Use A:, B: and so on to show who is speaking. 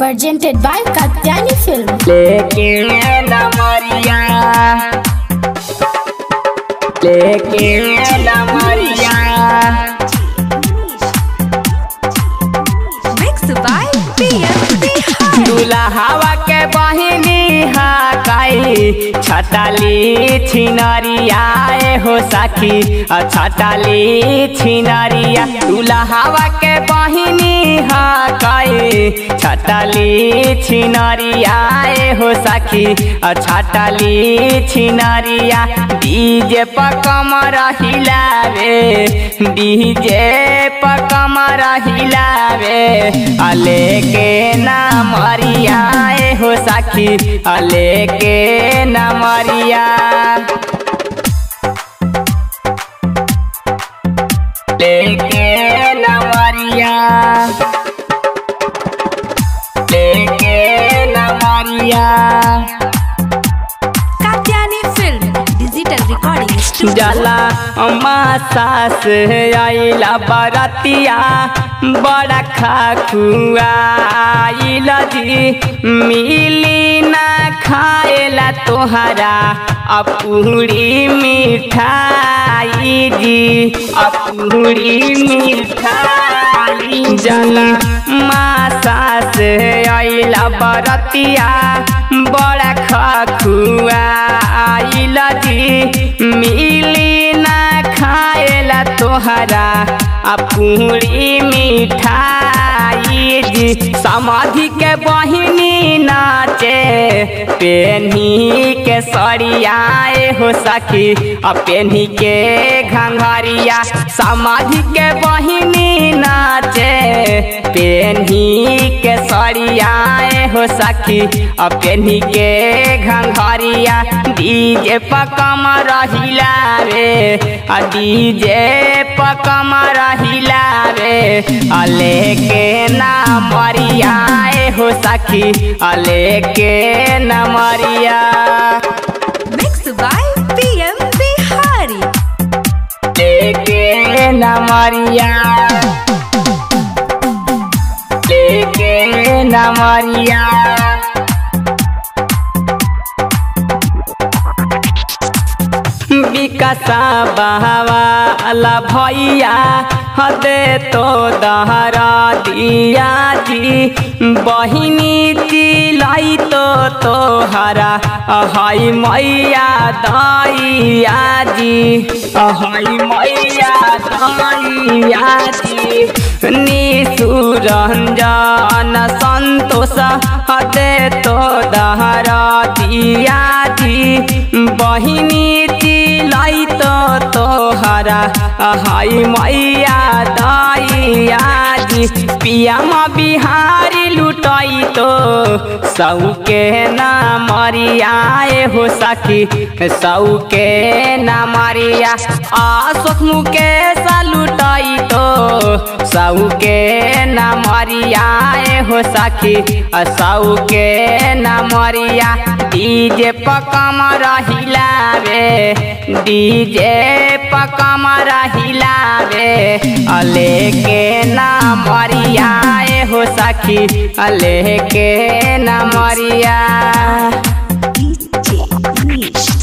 A: presented by Katyani Film.
B: लेकिन न मरिया लेकिन न मरिया
C: Mixed by PM Bihar.
B: दुल्हावा के बहिनी हकाई छटाली छिनरिया ए हो सखी अ छटाली छिनरिया दुल्हावा के बहिनी हकाई छटाली छिनरिया ए हो सखी अ छटाली छिनरिया डीजे पर कमर हिलावे डीजे पर कमर हिलावे अले के ना मरिया ए हो सखी अले के ना मरिया लेके ना मरिया लेके ना मरिया
C: Katyani Film. Digital Recording Studio.
B: जला अम्मा सास आइला बरतिया बड़ा खाखुआइल जी मिली ना खाएला तोहरा अपूरी मिठाई जी अपूरी मिठाई जला माँ सास आइला बरतिया बड़ा खखुआइल जी मिली ना खाएला तोहरा आ पूरी मिठाई जी समाधि के बहिनी नाचे पेन्ही के सरियाए हो सखी आ पेन्ही के घंघरिया समाधि के बहिनी नाचे पेन्ही के सरियाए हो सखी आ पेन्ही के घंघरिया डीजे पकम रहिला रे आ डीजे पकम रहिला रे अले के ना मरिया ए हो सखी अले के ना मरिया
C: Mixed by PM Bihari.
B: लेके ना मरिया लेके ना मरिया विकासा बहवाला भैया हदे तो दहरा दिया जी बहिनी चिलाई तो तोहरा हई मैया दैया जी हई मैया दैया जी निसुरंजन संतोष हदे तो दहरा दिया जी बहिनी चिलाई तो तोहरा हई मैया दैया जी पियामा बिहारी लुटाई तो सौ के ना मरियाए हो सखी सौ के ना मरिया अशोक मुकेश लुटाई तो सौ के ना मरियाए हो सखी सौ के ना मरिया डीजे पकम रहिला रे डीजे पकम रहिला रे अले के ना मरिया ए हो सखी अले के ना मरिया
C: DJ Nish.